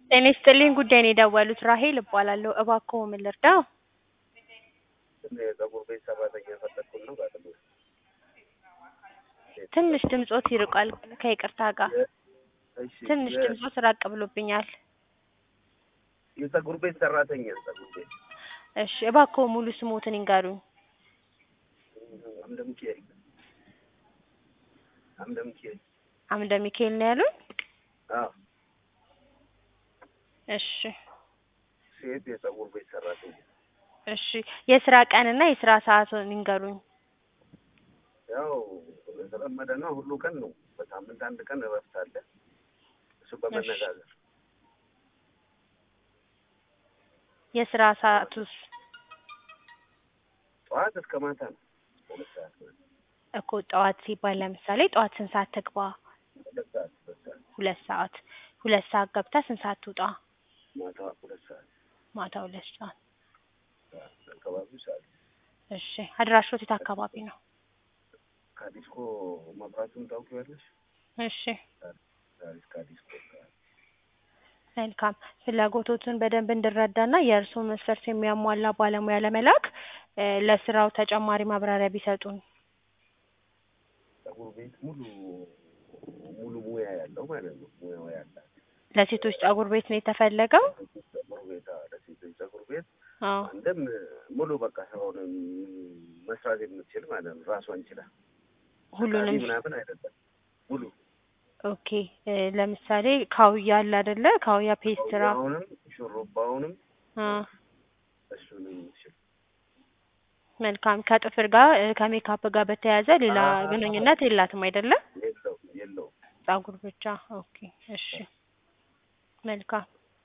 ጤና ይስጥልኝ ጉዳይ ነው የደወሉት ራሄል እባላለሁ እባክዎ ምን ልርዳዎ የፀጉር ቤት ሰራተኛ የፈለግኩት ነው ባለሙያ ትንሽ ድምጾት ይርቃል ከይቅርታ ጋር እሺ ትንሽ የ- ድምጾት ራቅ ብሎብኛል የፀጉር ቤት ሰራተኛ ፀጉር ቤት እሺ እባክዎ ሙሉ ስሞትን ይንገሩኝ አምደ ሚካኤል አምደ ሚካኤል አምደ ሚካኤል ነው ያሉኝ አዎ እሺ ሴት የፀጉር ቤት ሰራተኛ እሺ የስራ ቀንና የስራ ሰዓቱን ይንገሩኝ ያው የተለመደ ነው ሁሉ ቀን ነው በሳምንት አንድ ቀን እረፍት አለ እሱ በመነጋገር የስራ ሰዓቱስ ጠዋት እስከ ማታ ነው ሁለት ሰዓት ማለት እኮ ጠዋት ሲባል ለምሳሌ ጠዋት ስንት ሰዓት ትግባ ሁለት ሰዓት ሁለት ሰዓት ሁለት ሰዓት ሁለት ሰዓት ገብታ ስንት ሰዓት ትውጣ ማታ ሁለት ሰዓት ማታ ሁለት ሰዓት አካባቢው ሰዓት እሺ አድራሾት የት አካባቢ ነው ካዲስኮ መብራቱን ታውቂዋለሽ እሺ ዛሬ ካዲስኮ አካባቢ መልካም ፍላጎቶትን በደንብ እንድረዳና የእርስዎን መስፈርት የሚያሟላ ባለሙያ ለመላክ እ ለስራው ተጨማሪ ማብራሪያ ቢሰጡን ፀጉር ቤት ሙሉ ሙሉ ሙያ ያለው ማለት ነው ሙያው ያላት ለሴቶች ፀጉር ቤት ነው የተፈለገው ፀጉር ቤት አዎ፣ ለሴቶች ፀጉር ቤት አዎ አንድም ሙሉ በቃ ስራውን መስራት የምትችል ማለት ነው ራሷን ችላ ሁሉንም ቀጣሪ ምናምን አይደለም ሙሉ ኦኬ እ ለምሳሌ ካውያ አለ አይደለ ካውያ ፔስትራ አሁንም ሹሩባውንም አ እሱንም የምትችል መልካም ከጥፍር ጋር እ ከሜካፕ ጋር በተያያዘ ሌላ አዎ። ግንኙነት የላትም አይደለም የለው የለውም ፀጉር ብቻ ኦኬ እሺ መልካም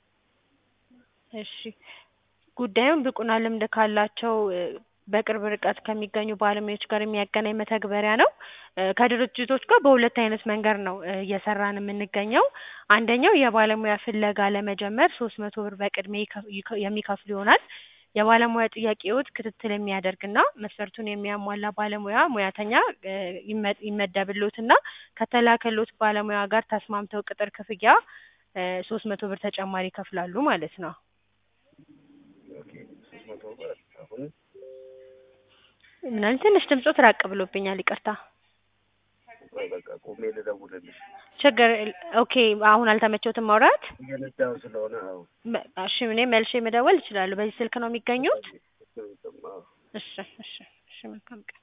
እሺ ጉዳዩን ብቁና ልምድ ካላቸው እ በቅርብ ርቀት ከሚገኙ ባለሙያዎች ጋር የሚያገናኝ መተግበሪያ ነው እ ከድርጅቶች ጋር በሁለት አይነት መንገድ ነው እ እየሰራን የምንገኘው አንደኛው የባለሙያ ፍለጋ ለመጀመር ሶስት መቶ ብር በቅድሚያ ይከፍ- ይከ- የሚከፍሉ ይሆናል የባለሙያ ጥያቄዎት ክትትል የሚያደርግና መስፈርቱን የሚያሟላ ባለሙያ ሙያተኛ እ ይመ- ይመደብልዎትና ከተላከልዎት ባለሙያ ጋር ተስማምተው ቅጥር ክፍያ እ ሶስት መቶ ብር ተጨማሪ ይከፍላሉ ማለት ነው ኦኬ ሶስት መቶ ብር አሁን ምናምን ትንሽ ድምጾት ራቅ ብሎብኛል ይቅርታ ቆይ በቃ ቆሜ ልደውልልሽ ችግር የለ- ኦኬ አሁን አልተመቸውትም ማውራት እየነዳሁ ስለሆነ አዎ በ- እሺ እኔ መልሼ መደወል እችላለሁ በዚህ ስልክ ነው የሚገኙት አዎ እሺ እሺ እሺ መልካም ቀን